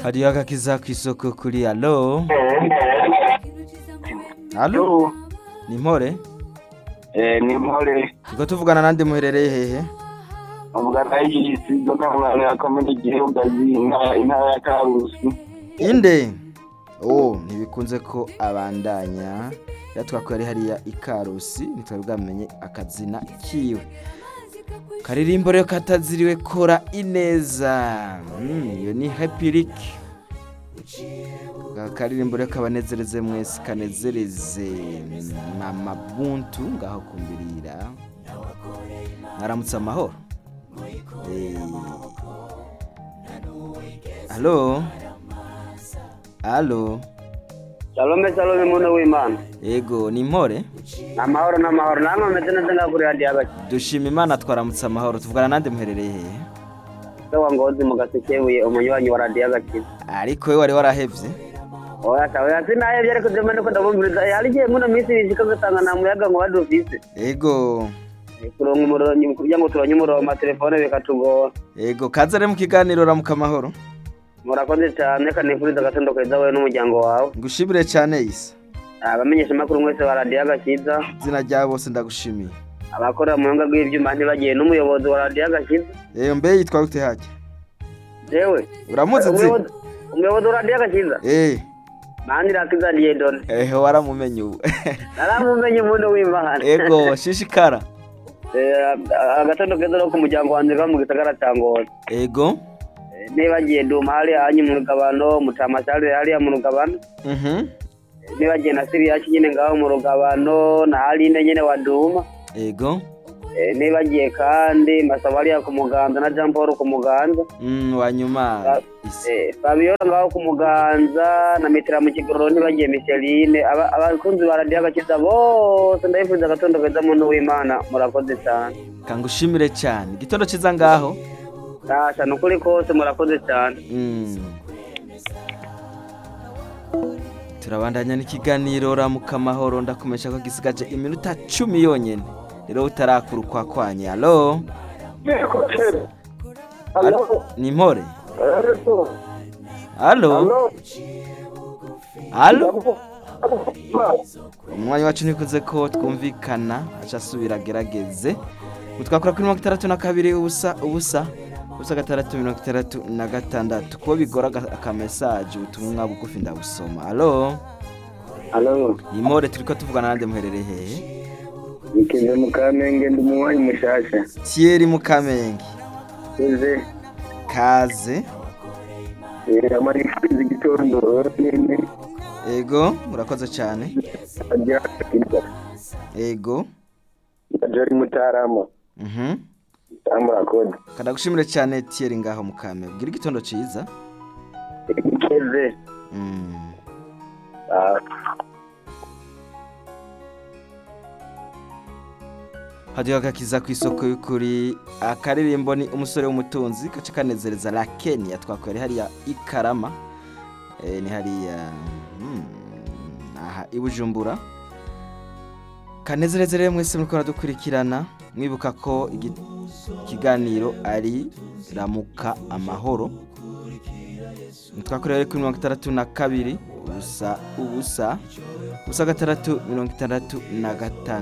hariyo agakiza ku isoko kuri alo alo Yo, ni mpore eh, ni mpore turiko tuvugana nande muherereye hehe ubwana y'igisigo n'umwana yakomeye igihugu azinga intara ya karusi inde oh ntibikunze ko abandanya yatwako yari hariya ikarusi ntitwari bwamenye akazina kiwe karirimbo rero kataziriwe kora ineza Mm, iyo ni happy Rick Aka karirimbo rero kabanezereze mwese kanezereze mama buntu ngaho kumbirira mwaramutse amahoro Eh, Halo Halo Salome salome muntu w'Imana. Ego ni mpore Amahoro n'amahoro namwe meze neza nga kuri radio abaki. dushima imana twaramutse amahoro tuvugana nande muherereye hehe Sawa ngozi mu gasekebuye umunywanyi wa radio abaki. ariko we wari warahevye Oya sawa ya sinaye byariko dema ndiko ndabumviriza yari giye muno minsi bishika gutanga na muyaga ngo badufise. Ego Kuronka umuronyi kugira ngo turonye umurongo ma telefone bikatugora. Ego kaza rero mu kiganiro ramuka amahoro Murakoze cyane kanifuriza agatondo keza wowe n'umuryango wawe. ngushimire cyane isa Abamenyesha makuru mwese wa radio agakiza. izina rya bose ndagushimiye Abakora mu buhinga bw'ivyuma ntibagiye n'umuyobozi wa radio agakiza. Eyo mbe yitwa gute hajya Jewe. uramuzi nzi Umuyobozi umuyobozi wa radio agakiza. Eh Mandi rakiza Diedone. ehe waramumenye ubu naramumenye umuntu w'imana Ego shishikara Eh, agatondo keza no ku muryango wanjye ka mu gisagara cya ngozi Ego Eh, nibagiye duma hariya hanyu mu rugabano mutamashyari hariya mu rugabano Mhm Eh, nibagiye na siriyaci nyine ngaho mu rugabano na harinde nyine wa duma Ego Eh, nibagiye kandi masaba hariya ku muganza na jean paul ku muganza Mm wanyuma isi Eh, fabiola ngaho ku muganza na mitira mu kigororo ntibagiye micheline Aba- abakunzi ba radiyo agakiza bose ndabifuza agatondo keza muntu w'imana murakoze cyane kangushimire cyane igitondo ciza ngaho Tasha nukuri kose murakoze cyane Mm. turabandanya n'ikiganiro ramuka amahoro ndakumesha ko gisigaje iminota cumi yonyene rero utarakurukwa kwanye alo Alo, ni mpore alo alo umwanya wacu nikuze ko twumvikana aca asubira agerageze utwakora kuri mirongo itandatu na kabiri ubusa ubusa ubusa gatandatu mirongo itandatu na gatandatu kuba bigora aga- akamesaje ubutumwa bugufi ndabusoma alo alo ni mpore turiko tuvugana nande muherereye hehe nikize mu kamenge ndi umunywanyi mushasha Thierry Mukamenge uze kaze amarifuriza igitondo nini ego murakoze cyane ajya ego jari mutarama mhm amurakoze kadagushimire cyane Thierry ngaho mukame bwira igitondo ciza ikeze mm. hadiho agakiza ku isoko y'ukuri akaririmbo ni umusore w'umutunzi gace kanezereza la kenya twakwere hariya ikarama e, ni hariya hmm, aha i bujumbura kanezereze rero mwese muriko muradukurikirana mwibuka ko igi- ikiganiro ari ramuka amahoro twakorera kuri mirongo itandatu na kabiri ubusa ubusa ubusa gatandatu mirongo itandatu na gatanu